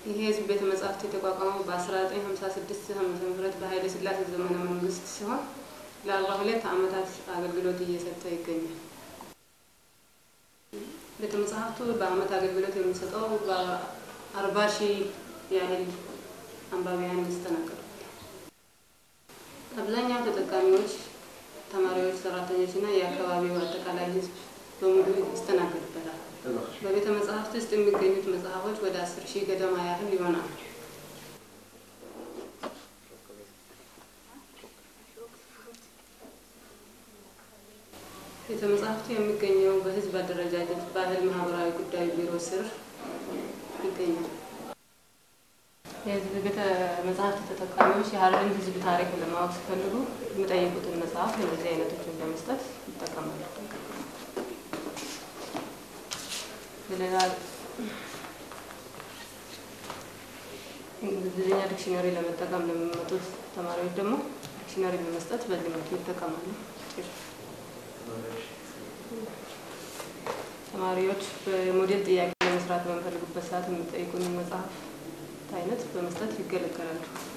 ይሄ የህዝብ ቤተ መጻሕፍት የተቋቋመው በ1956 ዓመተ ምህረት በኃይለ ሥላሴ ዘመነ መንግስት ሲሆን ለአርባ ሁለት ዓመታት አገልግሎት እየሰጠ ይገኛል። ቤተ መጻሕፍቱ በአመት አገልግሎት የሚሰጠው በአርባ ሺህ ያህል አንባቢያን ይስተናገዱ። አብዛኛው ተጠቃሚዎች ተማሪዎች፣ ሰራተኞች እና የአካባቢው አጠቃላይ ህዝብ በሙሉ ይስተናገድበታል። በቤተ መጻሕፍት ውስጥ የሚገኙት መጽሐፎች ወደ አስር ሺህ ገደማ ያህል ይሆናሉ። ቤተ መጻሕፍቱ የሚገኘው በህዝብ አደረጃጀት ባህል ማህበራዊ ጉዳይ ቢሮ ስር ይገኛል። የህዝብ ቤተ መጻሕፍት ተጠቃሚዎች የሀረርን ህዝብ ታሪክ ለማወቅ ሲፈልጉ የሚጠይቁትን መጽሐፍ እንደዚህ አይነቶችን በመስጠት ይጠቀማሉ። በሌላ እንግሊዝኛ ዲክሽነሪ ለመጠቀም ለሚመጡት ተማሪዎች ደግሞ ዲክሽነሪ በመስጠት በዚህ መልኩ ይጠቀማሉ። ተማሪዎች በሞዴል ጥያቄ ለመስራት በሚፈልጉበት ሰዓት የሚጠይቁን መጽሐፍ አይነት በመስጠት ይገለገላሉ።